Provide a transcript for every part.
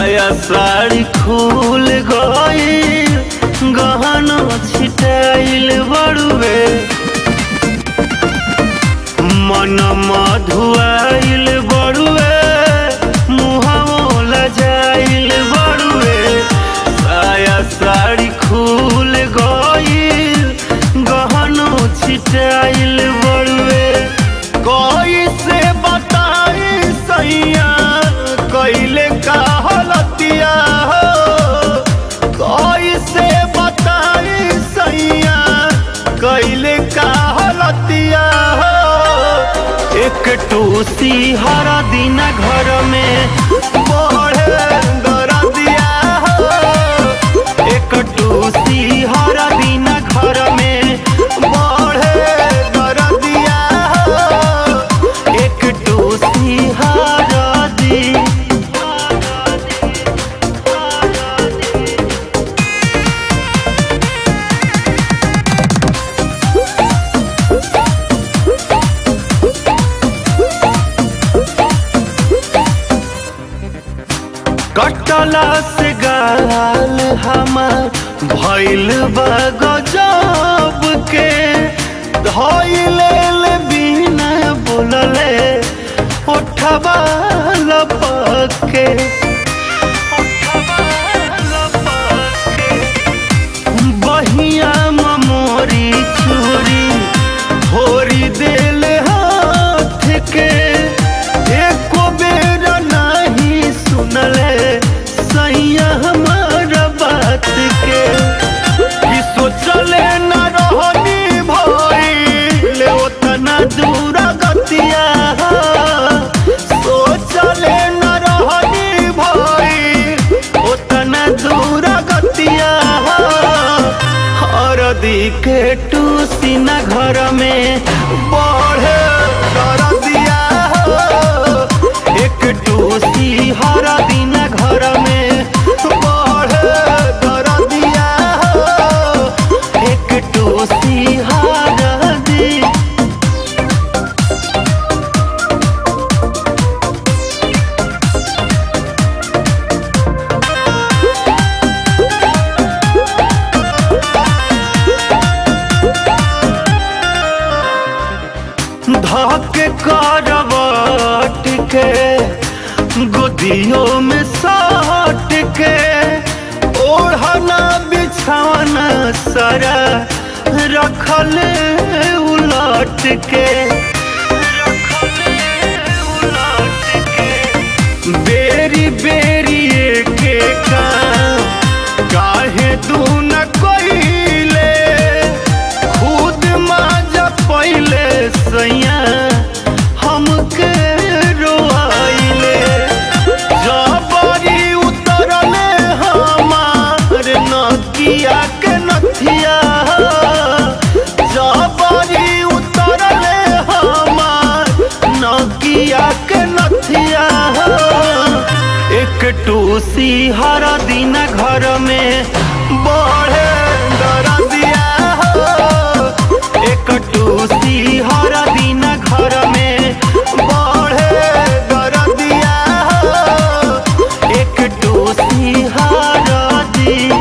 साया साड़ी खुल गई गहना छिटाइल बड़ुए मन मधुआइल बड़ुए मुहावो लजाइल बड़ुए साया साड़ी खुल गई गहना छिटाइल बड़ुए कोई से बताई सैया कैले का हलतिया हो कोई से बताई सैया कैले का हलतिया हो एक टूसी हर दिन घर में बढ़े दरदिया हो एक टूसी हर दिन घर में बढ़े दरदिया हो एक टूसी हर दिन कटला से गाल हमार भइल बा गजब के धइले ले बिना बोलले उठवा लपक के उठवा लपक के बहिया मोरी चूरी होरी दिल हाथ के एको बेर नहीं सुनले सैया हमार बात के कि सोचले न रहनी भइले ओतना दूर गतिया सोचले न रहनी भइल ओतना दूर गतिया हरदी के टूसी न घर में बढ़े दरदिया हो एक टूसी हर दिन घर में बढ़े दरदिया हो एक टूसी हर दिन धके करवट के गोदियों में सट के ओढ़ना बिछाना सारा रखले उलट के रखले उलट के बेरी बेरी के का काहे तू न कोइले खुद माजा पहिले सैया हमके रोआइले जबरी उतरले हमार नकिया के नथिया जबरी उतरले हमार नकिया के नथिया एक टूसी हर दिन घर में बढ़े दरदिया हो एक टूसी हर दिन घर में बढ़े दरदिया हो एक टूसी हर दिन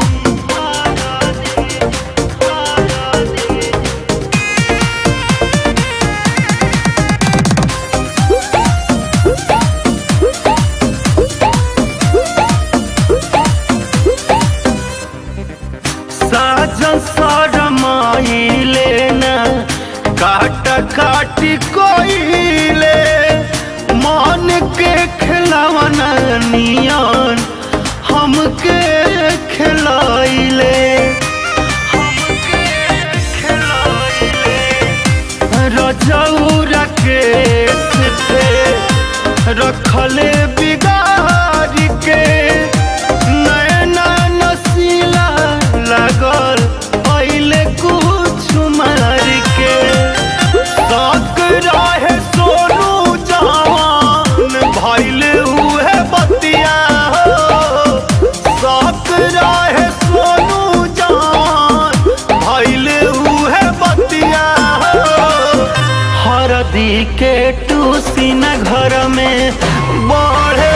साजन सरमाइले न काट काटी कोइले मन के खिलावन नियन हमके खिलाइले हमके खिलाइले रजौरा के पे रखले बिगाड़ के नैना नसीला लगल पहले कुछ मार के तक रहे सोनू जवान भइल हुए बतिया हो तक रहे सोनू जवान भइल हुए बतिया हो हरदी के टूसी न घर में बढ़े